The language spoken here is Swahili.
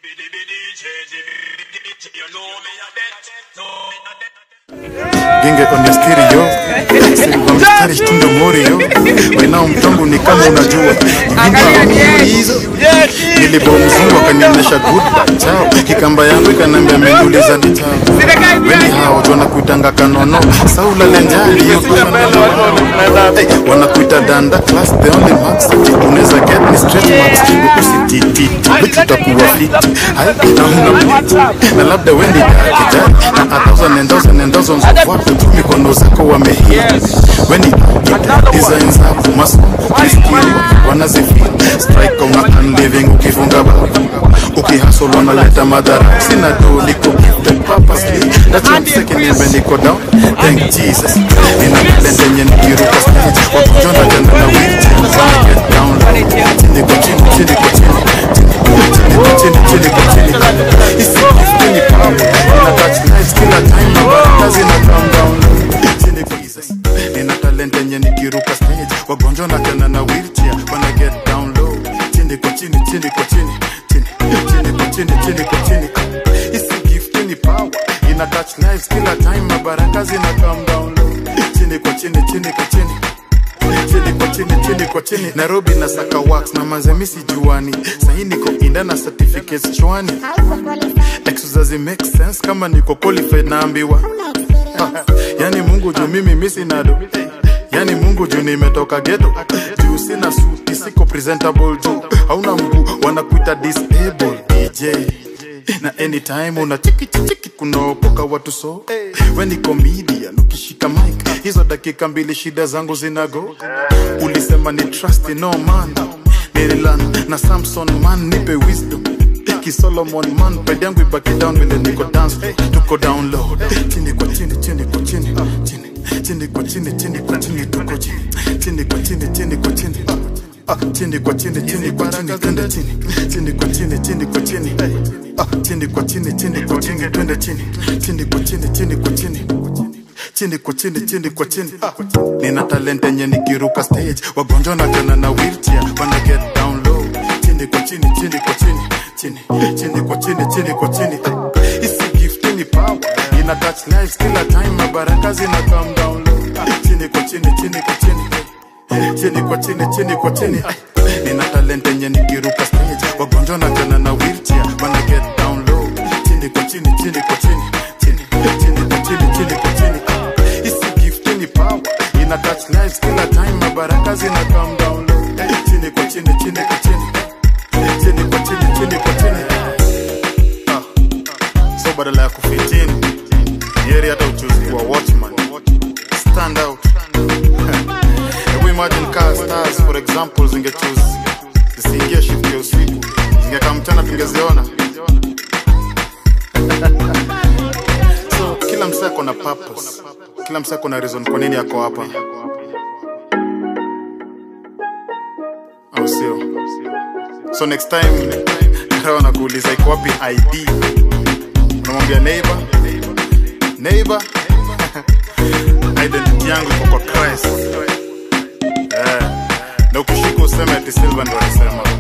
Ginge on your stereo Silva mstari shtundo morio Wenao mtongo ni kama unajua Vimba hizo Nilibo mzungu akanionyesha good luck chao Kikamba yangu ikanambia menduliza ni chao Weni hao wanakuitanga kanono Saula lenjali hey, Wanakuita danda class the only max Unaweza get ni stretch marks Usititi Wiki utakuwa fiti Hai na huna Na labda wendi kijani Na a thousand and thousand and thousands of watu tu mikono zako wamehia weni design zako masomo kriskili wanazifia strike una unliving ukifunga bao ukihasol wanaleta madhara sina do liko gifted purposely that's what second niembe niko down thank jesus nina talent yenye nikiruka stage wakujona tena na wheelchair wanna get down low chini kwa chini chini kwa chini chini kwa chini chini kwa chini isi gift ni power ina touch lives kila time na baraka zina come down low chini kwa Jesus nina talent yenye nikiruka stage wagonjwa na tena na wheelchair wanna get down low chini kwa chini chini kwa chini chini chini kwa chini chini kwa chini isi gift ni power ina touch lives kila time na baraka zina come down low chini kwa chini chini kwa chini chini kwa chini chini kwa chini nairobi na saka wax na mazemisi juani sahi niko inda na certificates chwani exercise make sense kama niko qualified naambiwa yani mungu juu mimi misi nado yani mungu juu nimetoka geto juu sina suti siko presentable juu hauna mguu wanakuita disable dj na anytime una chiki chiki kunaokoka watu so we ni comedian ukishika mic hizo dakika mbili shida zangu zinago ulisema ni trust no man nililan na samson man nipe wisdom ki solomon man pedi yangu ibaki down vile niko dance floor. tuko down low chini kwa chini chini kwa chini chini chini kwa chini chini kwa chini tuko chini chini kwa chini chini kwa chini Ah, chini kwa chini chini kwa chini twende chini chini kwa chini chini kwa chini Ah, chini kwa chini chini kwa chini twende chini chini kwa chini chini kwa chini chini kwa chini chini kwa chini Ah, nina talent yenye nikiruka stage wagonjwa na tena na wheelchair wana get down low chini kwa chini chini kwa chini chini chini kwa chini chini kwa chini Ah, isi gift ni power ina touch lives kila time na baraka zina come down low chini kwa chini chini kwa chini chini kwa chini chini kwa chini nina talent yenye nikiruka stage wagonjwa na tena na wheelchair wana get down low chini kwa chini chini kwa chini chini chini kwa chini chini kwa chini isi gift ni power ina touch lives kila time na baraka zina come down low chini kwa chini chini kwa chini chini kwa chini chini kwa chini Ah. so badala ya kufitini yeri hata uchuzi kuwa watchman stand out Hebu imagine car stars for example zingechoose zisiingie shift ya usiku zingekaa mchana tungeziona so kila msee ako na purpose kila msee ako na reason kwa nini ako hapa au sio so next time rawa nakuuliza iko wapi id unamwambia neighbor neighbor identity yangu iko kwa christ Eh, na ukishika useme ati silva ndo alisema